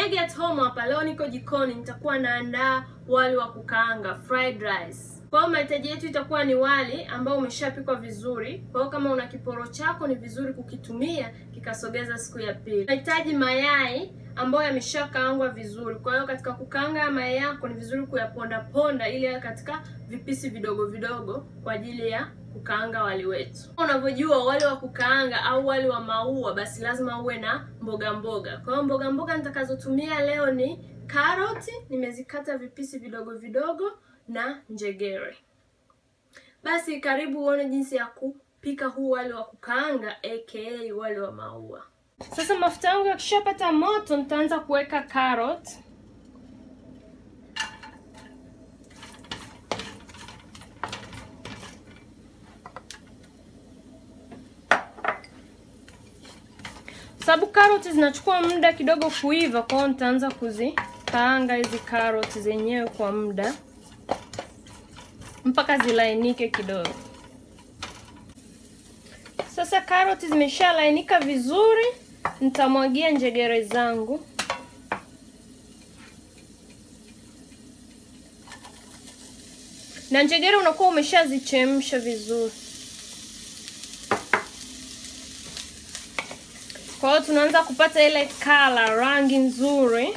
Swahili at home hapa. Leo niko jikoni, nitakuwa naandaa wali wa kukaanga fried rice. Kwa hiyo mahitaji yetu itakuwa ni wali ambao umeshapikwa vizuri. Kwa hiyo kama una kiporo chako ni vizuri kukitumia kikasogeza siku ya pili. Unahitaji mayai ambayo yameshakaangwa vizuri. Kwa hiyo katika kukaanga mayai yako ni vizuri kuyaponda ponda ili yawe katika vipisi vidogo vidogo kwa ajili ya kukaanga wali wetu. Unavyojua wali wa kukaanga au wali wa maua, basi lazima uwe na mboga mboga. Kwa hiyo mboga mboga nitakazotumia leo ni karoti, nimezikata vipisi vidogo vidogo na njegere. Basi karibu uone jinsi ya kupika huu wali wa kukaanga aka wali wa maua. Sasa mafuta yangu yakishapata moto, nitaanza kuweka carrot. Sababu karoti zinachukua muda kidogo kuiva, kwa hiyo nitaanza kuzikaanga hizi karoti zenyewe kwa muda mpaka zilainike kidogo. Sasa karoti zimeshalainika vizuri, nitamwagia njegere zangu. Na njegere unakuwa umeshazichemsha vizuri. Kwa hiyo tunaanza kupata ile kala, rangi nzuri.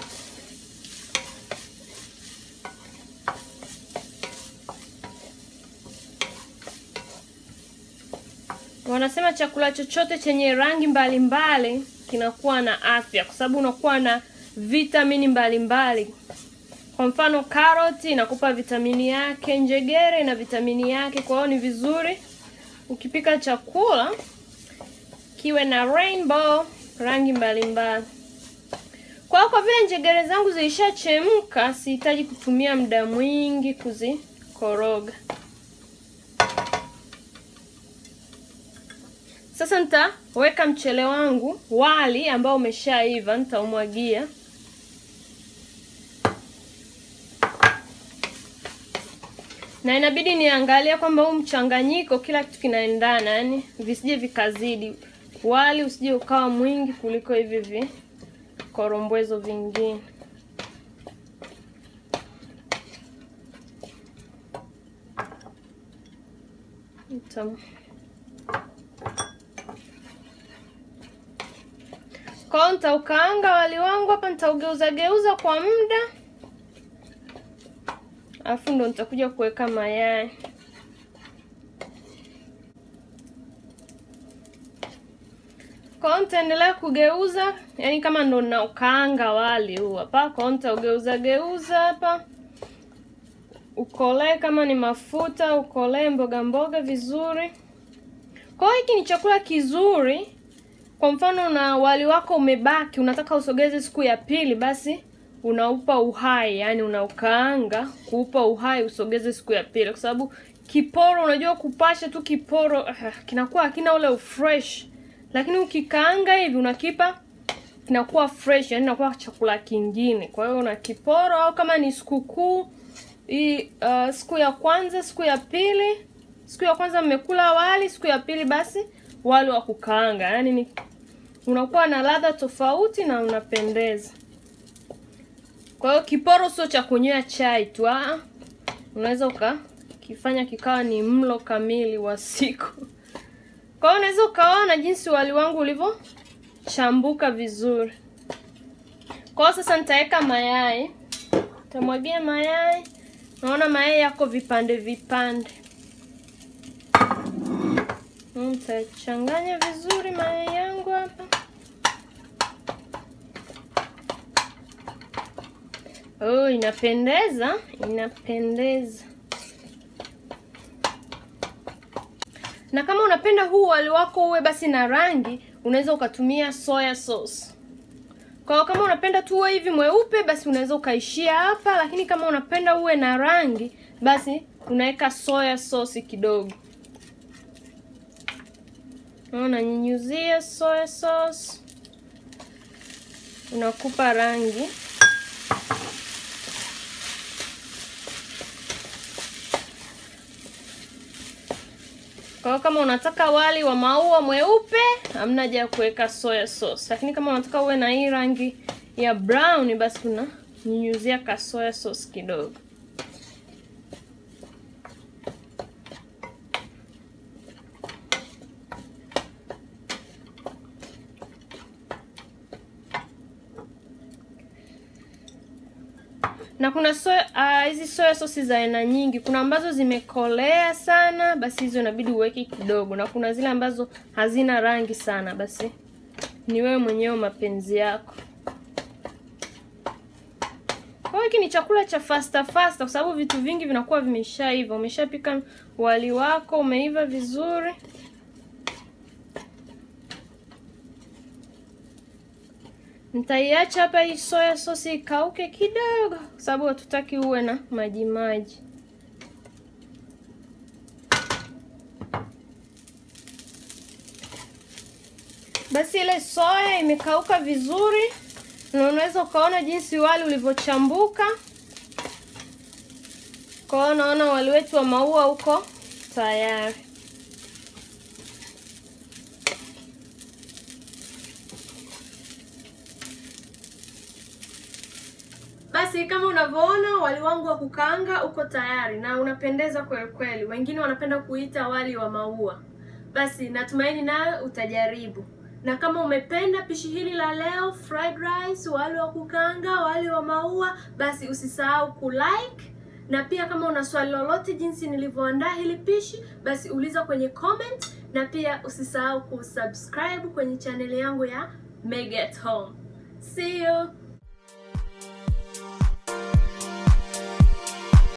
Wanasema chakula chochote chenye rangi mbalimbali mbali, kinakuwa na afya kwa sababu unakuwa na vitamini mbalimbali mbali. Kwa mfano karoti inakupa vitamini yake, njegere na vitamini yake. Kwa hiyo ni vizuri ukipika chakula kiwe na rainbow, rangi mbalimbali. Kwa hiyo kwa vile njegere zangu zilishachemka, sihitaji kutumia muda mwingi kuzikoroga. Sasa nitaweka mchele wangu wali ambao umeshaiva, nitaumwagia. Na inabidi niangalia kwamba huu mchanganyiko kila kitu kinaendana, yani visije vikazidi. Wali usije ukawa mwingi kuliko hivi vikorombwezo vingine. Nitam Kwa hiyo nitaukaanga wali wangu hapa, nitaugeuza geuza kwa muda, alafu ndo nitakuja kuweka mayai. Kwa hiyo nitaendelea kugeuza, yani kama ndo naukaanga wali huu hapa. Kwa hiyo nitaugeuza geuza hapa, ukolee kama ni mafuta, ukolee mboga mboga vizuri. Kwa hiyo hiki ni chakula kizuri kwa mfano na wali wako umebaki, unataka usogeze siku ya pili, basi unaupa uhai, yani unaukaanga kuupa uhai usogeze siku ya pili, kwa sababu kiporo, unajua kupasha tu kiporo uh, kinakuwa hakina ule ufresh, lakini ukikaanga hivi unakipa kinakuwa fresh, yani inakuwa chakula kingine. Kwa hiyo una kiporo, au kama ni sikukuu hii, uh, siku ya kwanza, siku ya pili, siku ya kwanza mmekula wali, siku ya pili basi wali wa kukaanga, yani ni unakuwa na ladha tofauti na unapendeza. Kwa hiyo kiporo sio cha kunywea chai tu, ah, unaweza ukakifanya kikawa ni mlo kamili wa siku. Kwa hiyo unaweza ukaona jinsi wali wangu ulivyochambuka vizuri. Kwa hiyo sasa nitaweka mayai, nitamwagia mayai. Naona mayai yako vipande vipande Nitachanganya vizuri mayai yangu hapa. Oh, inapendeza, inapendeza. Na kama unapenda huu wali wako uwe basi na rangi, unaweza ukatumia soya sauce. Kwa hiyo kama unapenda tu uwe hivi mweupe, basi unaweza ukaishia hapa, lakini kama unapenda uwe na rangi, basi unaweka soya sauce kidogo. Unanyunyuzia soya sauce, unakupa rangi. Kwa hiyo kama unataka wali wa maua mweupe, hamna haja ya kuweka soya sauce, lakini kama unataka uwe na hii rangi ya brown, basi tunanyunyuzia ka soya sauce kidogo. na kuna soya hizi uh, soya sosi za aina nyingi. Kuna ambazo zimekolea sana, basi hizo inabidi uweke kidogo, na kuna zile ambazo hazina rangi sana, basi ni wewe mwenyewe mapenzi yako. Kwa hiki ni chakula cha fasta fasta, kwa sababu vitu vingi vinakuwa vimeshaiva. Umeshapika wali wako, umeiva vizuri. Nitaiacha hapa hii soya sosi ikauke kidogo, kwa sababu hatutaki uwe na maji maji. Basi ile soya imekauka vizuri, na unaweza ukaona jinsi wali ulivyochambuka. Kwa hiyo naona wali wetu wa maua uko tayari. Basi kama unavyoona wali wangu wa kukaanga uko tayari na unapendeza kweli kweli. Wengine wanapenda kuita wali wa maua. Basi natumaini nawe utajaribu. Na kama umependa pishi hili la leo, fried rice, wali wa kukaanga, wali wa maua, basi usisahau kulike na pia kama una swali lolote jinsi nilivyoandaa hili pishi, basi uliza kwenye comment, na pia usisahau kusubscribe kwenye chaneli yangu ya Meg at Home. See you.